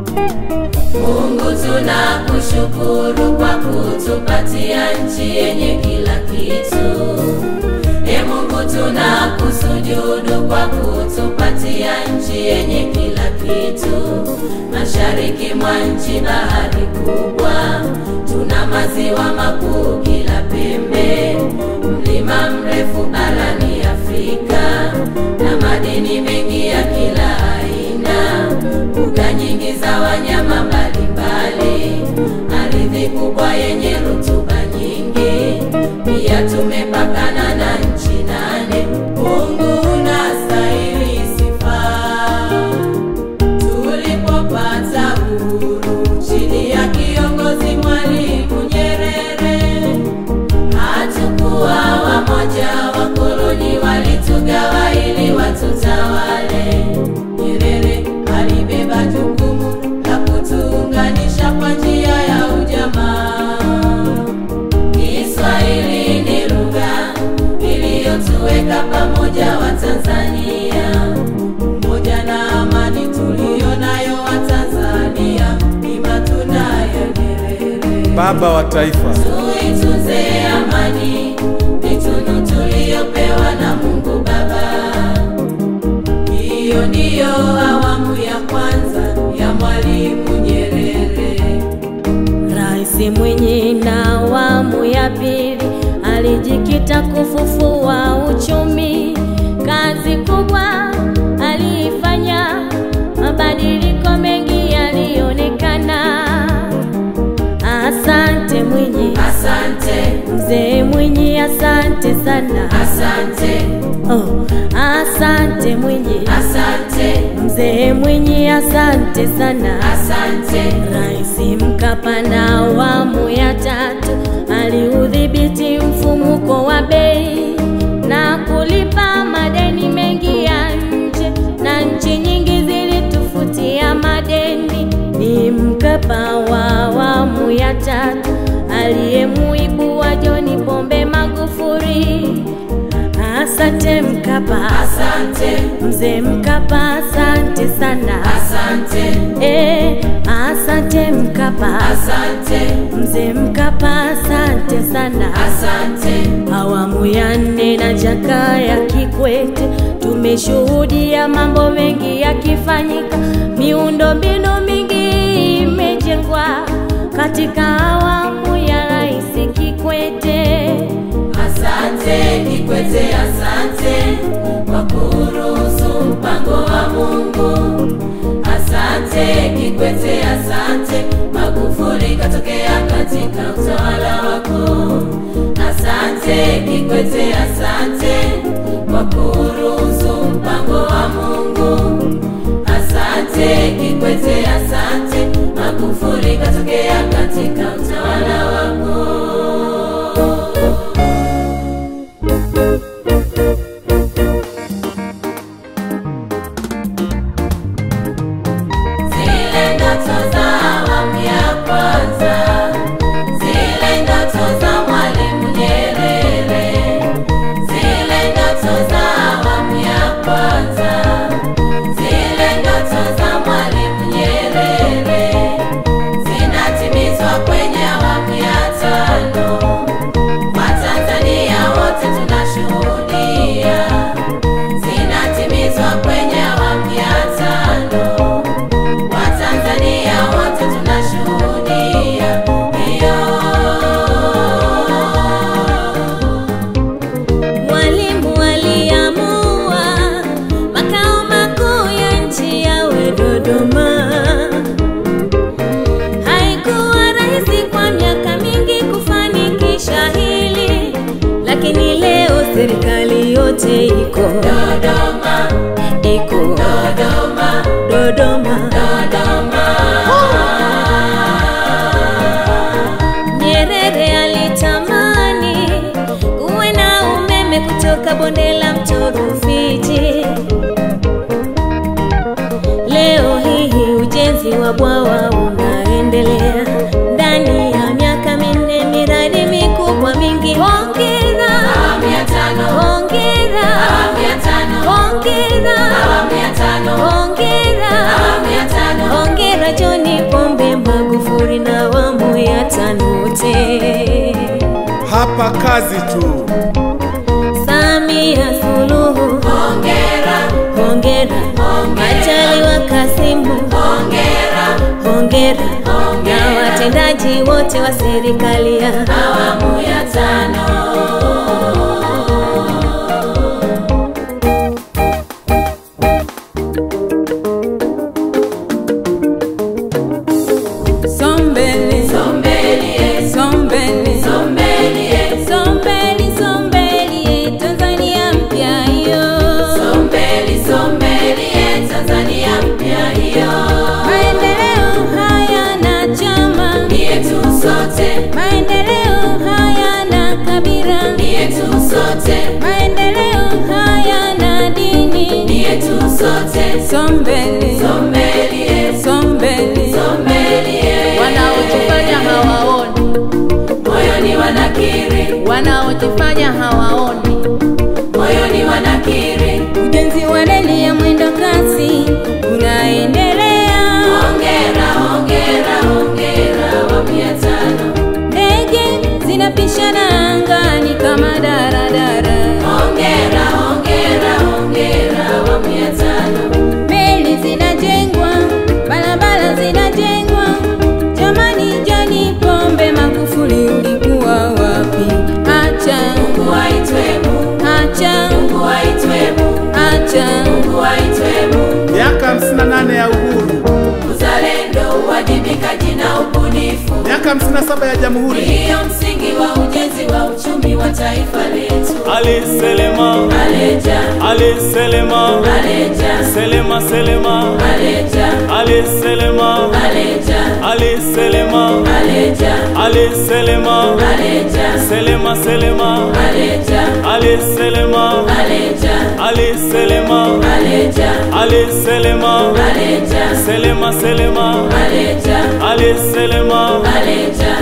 Mungu tunakushukuru kwa kutupatia nchi yenye kila kitu. E Mungu tunakusujudu kwa kutupatia nchi yenye kila kitu. Mashariki mwa nchi bahari kubwa, tuna maziwa makuu kila pembe, mlima mrefu barani Afrika na madini mengi ya kila aina, mbuga nyingi za wanyama mbalimbali, ardhi kubwa yenye rutuba nyingi, pia tumepakana na nchi nane. Mungu unastahili sifa tulipopata uhuru chini ya kiongozi Mwalimu Nyerere, hatukuwa wamoja, wakoloni walitugawa ili watutawale. Nyerere alibeba jukumu la kutuunganisha kwa njia ya ujamaa. Kiswahili ni lugha iliyotuweka pamoja Watanzania. Umoja na amani tuliyo nayo Watanzania ni matunda ya Nyerere. Baba wa taifa, Tuitunze amani, ni tunu tuliyopewa na Mungu Baba. Hiyo ndiyo awamu ya kwanza ya Mwalimu Nyerere. Rais Mwinyi na awamu ya pili alijikita kufufua uchumi. Kazi kubwa aliifanya, mabadiliko mengi yalionekana. Asante Mwinyi, Asante, mzee Mwinyi, asante sana. asante, Oh, asante Mwinyi, asante, mzee Mwinyi, asante sana. asante, Rais Mkapa na awamu ya tatu aliudhibiti mfumuko wa bei na kulipa madeni mengi ya nje, na nchi nyingi zilitufutia madeni. Ni Mkapa wa awamu ya tatu aliyemuibua John Pombe Magufuli. Asante Mkapa, asante, mzee Mkapa, asante sana. asante, Eh, asante Mkapa, asante, mzee Mkapa, asante sana. asante, Awamu ya nne na Jakaya Kikwete tumeshuhudia mambo mengi yakifanyika, miundombinu mingi imejengwa katika awamu ya Rais Kikwete. asante Kikwete, asante kwa kuruhusu mpango wa Mungu. Asante Kikwete, asante Magufuli katokea katika utawala wako. Asante Kikwete, asante kwa kuruhusu mpango wa Mungu. Asante Kikwete, asante Magufuli katokea katika utawala wako. Zile ndoto za awamu ya kwanza, zile ndoto za Mwalimu Nyerere, zile ndoto za awamu ya kwanza, zile ndoto za Mwalimu Nyerere zinatimizwa kwenye awamu ya tano. Watanzania wote tunashuhudia zinatimizwa kwenye awamu ya tano. Watanzania wote tunashuhudia hiyo. Mwalimu aliamua makao makuu ya nchi yawe Dodoma. Haikuwa rahisi kwa miaka mingi kufanikisha hili, lakini leo serikali yote iko Dodoma, iko Dodoma, Dodoma. Dodoma. Nyerere alitamani kuwe na umeme kutoka bonde la mto Rufiji. Leo hii ujenzi wa bwawa unaendelea ndani ya miaka minne, miradi mikubwa mingi. Hongera, Awamu ya tano, hongera, awamu ya tano, hongera, awamu ya tano, hongera, awamu ya tano. hongera John tano wote. hapa kazi tu. Samia Suluhu, hongera, hongera. Majaliwa Kasimu, hongera, hongera. Na watendaji wote wa serikali ya awamu ya tano. Sombele, Sombelie, sombele, sombelie, Sombeli, Sombeli, Tanzania mpya hiyo. sombeli, sombelie, Tanzania mpya hiyo. Maendeleo hayana chama, Ni yetu sote, maendeleo hayana kabila, ni yetu sote, maendeleo hayana dini. ni yetu sote. sombele, Sombelie, sombele, sombelie, wanaojifanya hawaoni, moyoni wanakiri, wanaojifanya hawaoni, moyoni wanakiri. Ujenzi wa reli ya mwendo kasi unaendelea, Hongera, hongera, hongera, awamu ya tano. ndege zinapishana angani kama daradara, Hongera, hongera, hongera, awamu ya tano. meli zinajengwa, barabara zinajengwa. Jamani, Joni Pombe Magufuli, ulikuwa wapi? Acha, Mungu aitwe Mungu, acha, Mungu aitwe Mungu, acha. Mungu aitwe Mungu. Miaka 58 ya uhuru, Uzalendo, uwajibikaji na ubunifu miaka 57 ya jamhuri. ndiyo msingi wa ujenzi wa uchumi wa taifa letu. Ali Selema, Aleja, Ali Selema, aleja, Selema Selema, aleja, Ali Selema, aleja, Ali Selema, aleja, Ali Selema, aleja, Selema Selema, aleja, Ali Selema, aleja, Ali Selema, aleja, Ali Selema, aleja, Selema Selema, aleja, Ali Selema, aleja,